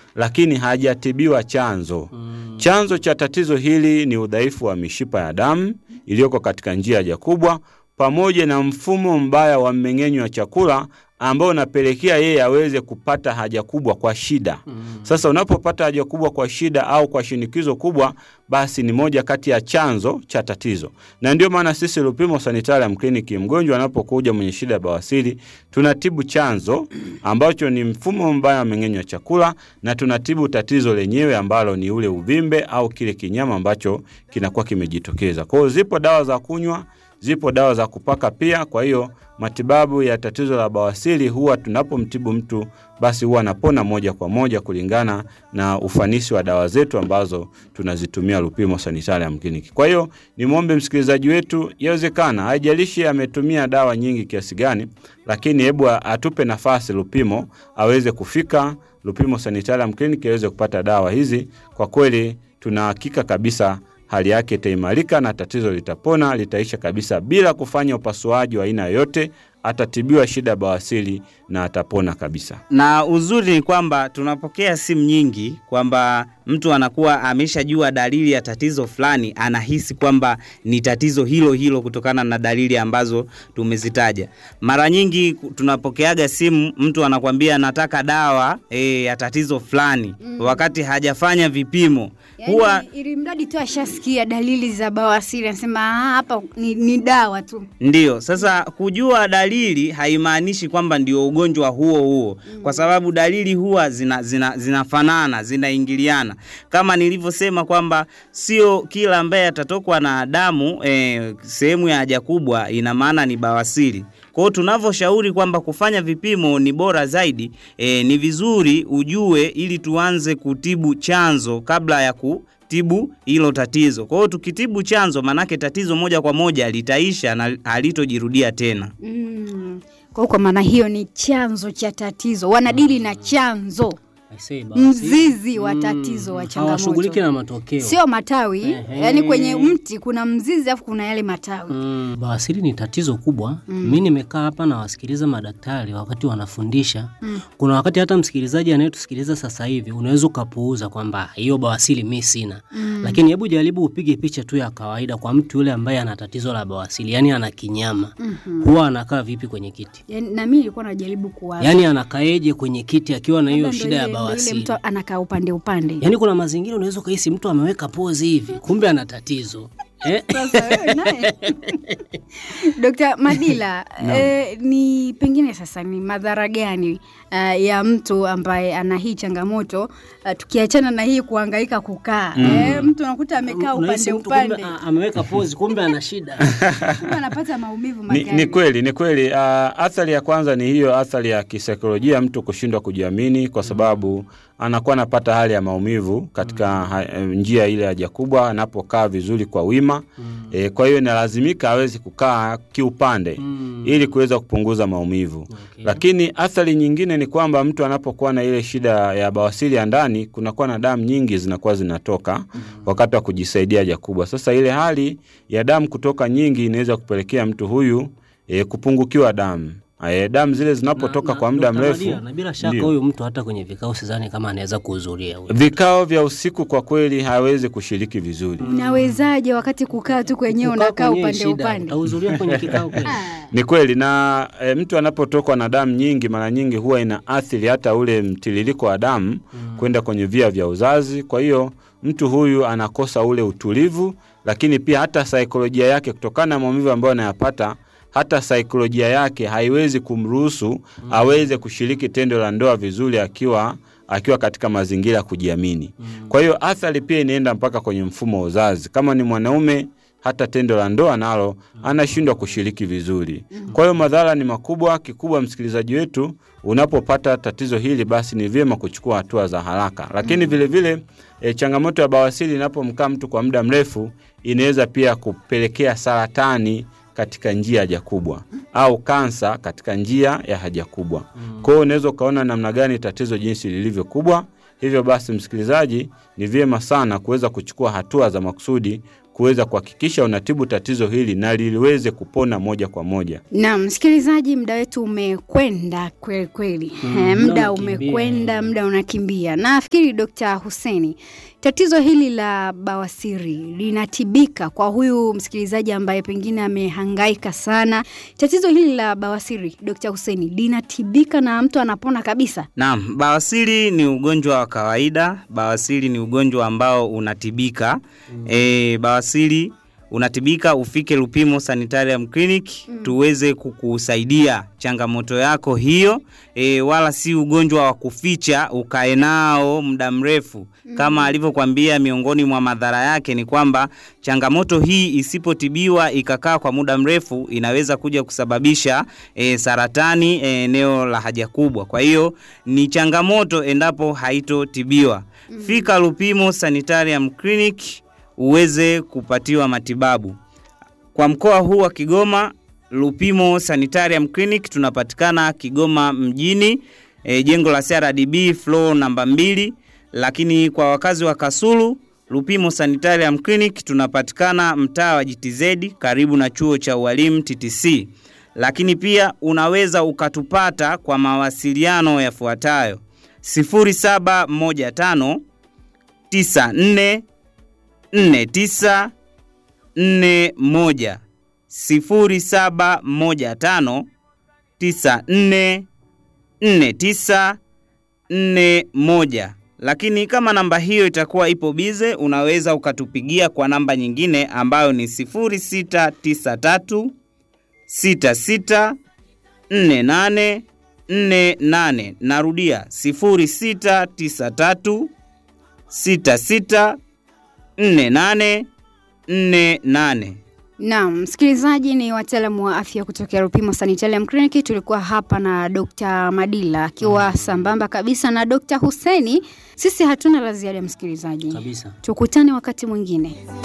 lakini hajatibiwa chanzo. Chanzo cha tatizo hili ni udhaifu wa mishipa ya damu iliyoko katika njia ya haja kubwa pamoja na mfumo mbaya wa mmeng'enyo wa chakula ambao unapelekea yeye aweze kupata haja kubwa kwa shida. Sasa unapopata haja kubwa kwa shida au kwa shinikizo kubwa, basi ni moja kati ya chanzo cha tatizo, na ndio maana sisi Lupimo Sanitarium Clinic, mgonjwa anapokuja mwenye shida ya bawasiri, tunatibu chanzo ambacho ni mfumo mbaya wa mmeng'enyo wa chakula, na tunatibu tatizo lenyewe ambalo ni ule uvimbe au kile kinyama ambacho kinakuwa kimejitokeza. Kwa hiyo zipo dawa za kunywa zipo dawa za kupaka pia. Kwa hiyo matibabu ya tatizo la bawasiri huwa tunapomtibu mtu basi huwa anapona moja kwa moja kulingana na ufanisi wa dawa zetu ambazo tunazitumia Lupimo Sanitarium Clinic. Kwa hiyo nimwombe msikilizaji wetu, yawezekana haijalishi ametumia dawa nyingi kiasi gani, lakini hebu atupe nafasi Lupimo aweze kufika Lupimo Sanitarium Clinic aweze kupata dawa hizi. Kwa kweli tuna hakika kabisa hali yake itaimarika na tatizo litapona, litaisha kabisa bila kufanya upasuaji wa aina yoyote. Atatibiwa shida ya bawasiri na atapona kabisa. Na uzuri ni kwamba tunapokea simu nyingi kwamba mtu anakuwa ameshajua dalili ya tatizo fulani, anahisi kwamba ni tatizo hilo hilo kutokana na dalili ambazo tumezitaja. Mara nyingi tunapokeaga simu, mtu anakwambia nataka dawa e, ya tatizo fulani Mm. wakati hajafanya vipimo Yaani, huwa ili mradi tu ashasikia dalili za bawasiri anasema "Ah, hapa ni, ni dawa tu. Ndiyo, sasa kujua dalili haimaanishi kwamba ndio ugonjwa huo huo, kwa sababu dalili huwa zina, zina, zinafanana zinaingiliana, kama nilivyosema kwamba sio kila ambaye atatokwa na damu eh, sehemu ya haja kubwa ina maana ni bawasiri. Kwa hiyo tunavyoshauri kwamba kufanya vipimo ni bora zaidi, eh, ni vizuri ujue ili tuanze kutibu chanzo kabla ya ku tibu hilo tatizo. Kwa hiyo tukitibu chanzo, manake tatizo moja kwa moja litaisha na halitojirudia tena. Mm. Kwa hiyo kwa maana hiyo ni chanzo cha tatizo, wanadili na chanzo, Aisee, bawasiri. mzizi wa tatizo wa Hawashughuliki changamoto, na matokeo. sio matawi. Ehe. Yaani kwenye mti kuna mzizi afu kuna yale matawi. Mm, bawasiri ni tatizo kubwa. Mm. Mi nimekaa hapa na wasikiliza madaktari wakati wanafundisha. Mm. Kuna wakati hata msikilizaji anayetusikiliza sasa hivi unaweza ukapuuza kwamba hiyo bawasiri mi sina, Mm. lakini hebu jaribu upige picha tu ya kawaida kwa mtu yule ambaye ana tatizo la bawasiri, yani ana kinyama, Mhm. huwa anakaa vipi kwenye kiti? Yaani, na mimi nilikuwa najaribu kuwaza Yani anakaeje kwenye kiti akiwa na hiyo Labda ndo shida ya ile- ndo ile bawasiri? mtu anakaa upande upande. Yaani kuna mazingira unaweza ukahisi mtu ameweka pozi hivi, kumbe ana tatizo eh? Sasa wewe naye Dr. Madila eh, ni pengine sasa ni madhara gani uh, ya mtu ambaye ana hii changamoto uh, tukiachana na hii kuhangaika kukaa Mm. eh, mtu anakuta amekaa Unahisi upande mtu kumbe upande a- ameweka pozi, kumbe ana shida. kumbe anapata maumivu Ni, makali. ni kweli ni kweli. Uh, athari ya kwanza ni hiyo athari ya kisaikolojia, mtu kushindwa kujiamini kwa sababu anakuwa anapata hali ya maumivu katika ha, eh, njia ile ya haja kubwa anapokaa vizuri kwa wima e, kwa hiyo inalazimika aweze kukaa kiupande ili kuweza kupunguza maumivu. Lakini athari nyingine ni kwamba mtu anapokuwa na ile shida ya bawasiri ya ndani, kunakuwa na damu nyingi zinakuwa zinatoka wakati wa kujisaidia haja kubwa. Sasa ile hali ya damu kutoka nyingi inaweza kupelekea mtu huyu e, kupungukiwa damu. E, damu zile zinapotoka kwa muda Dr. mrefu Madia, na bila shaka ndio. huyu mtu hata kwenye vikao sidhani kama anaweza kuhudhuria huyu. vikao vya usiku kwa kweli hawezi kushiriki vizuri. Unawezaje wakati kukaa tu kwenyewe Kukaa unakaa kwenyewe upande shida, upande? utahudhuria kwenye kikao kweli? Ni kweli na e, mtu anapotokwa na damu nyingi, mara nyingi huwa ina athiri hata ule mtiririko wa damu kwenda kwenye via vya uzazi. Kwa hiyo mtu huyu anakosa ule utulivu, lakini pia hata saikolojia yake, kutokana na maumivu ambayo anayapata, hata saikolojia yake haiwezi kumruhusu aweze kushiriki tendo la ndoa vizuri akiwa akiwa katika mazingira ya kujiamini. Kwa hiyo athari pia inaenda mpaka kwenye mfumo wa uzazi. Kama ni mwanaume hata tendo la ndoa nalo anashindwa kushiriki vizuri. Kwa hiyo madhara ni makubwa. Kikubwa, msikilizaji wetu, unapopata tatizo hili, basi ni vyema kuchukua hatua za haraka. Lakini vile vile e, changamoto ya bawasiri inapomkaa mtu kwa muda mrefu inaweza pia kupelekea saratani katika njia ya haja kubwa au kansa katika njia ya haja kubwa. Kwa hiyo unaweza ukaona namna gani tatizo jinsi lilivyo kubwa. Hivyo basi, msikilizaji, ni vyema sana kuweza kuchukua hatua za makusudi kuweza kuhakikisha unatibu tatizo hili na liliweze kupona moja kwa moja. Naam, msikilizaji, muda wetu umekwenda kweli kweli. Mm, Eh, muda muda unakimbia. umekwenda, muda unakimbia. Nafikiri Dr. Huseni, tatizo hili la bawasiri linatibika kwa huyu msikilizaji ambaye pengine amehangaika sana. Tatizo hili la bawasiri, Dr. Huseni, linatibika na mtu anapona kabisa? Naam, bawasiri ni ugonjwa wa kawaida. Bawasiri ni ugonjwa ambao unatibika. E, bawasiri unatibika, ufike Lupimo Sanitarium Clinic tuweze kukusaidia changamoto yako hiyo. E, wala si ugonjwa wa kuficha ukae nao muda mrefu. Kama alivyokuambia, miongoni mwa madhara yake ni kwamba changamoto hii isipotibiwa ikakaa kwa muda mrefu inaweza kuja kusababisha e, saratani e, eneo la haja kubwa. Kwa hiyo ni changamoto endapo haitotibiwa. Fika Lupimo Sanitarium Clinic uweze kupatiwa matibabu. Kwa mkoa huu wa Kigoma, Lupimo Sanitarium Clinic tunapatikana Kigoma mjini, e, jengo la CRDB floor namba mbili. Lakini kwa wakazi wa Kasulu, Lupimo Sanitarium Clinic tunapatikana mtaa wa GTZ karibu na chuo cha ualimu TTC. Lakini pia unaweza ukatupata kwa mawasiliano yafuatayo 0715 94 49 41 0715 94 49 41. Lakini kama namba hiyo itakuwa ipo bize, unaweza ukatupigia kwa namba nyingine ambayo ni 0693 66 48 48. Narudia 0693 66 48 48. Naam, msikilizaji, ni wataalamu wa afya kutokea Rupimo Sanitarium Clinic. Tulikuwa hapa na Dr. Madila akiwa sambamba kabisa na Dr. Huseni. Sisi hatuna la ziada, msikilizaji, kabisa. tukutane wakati mwingine.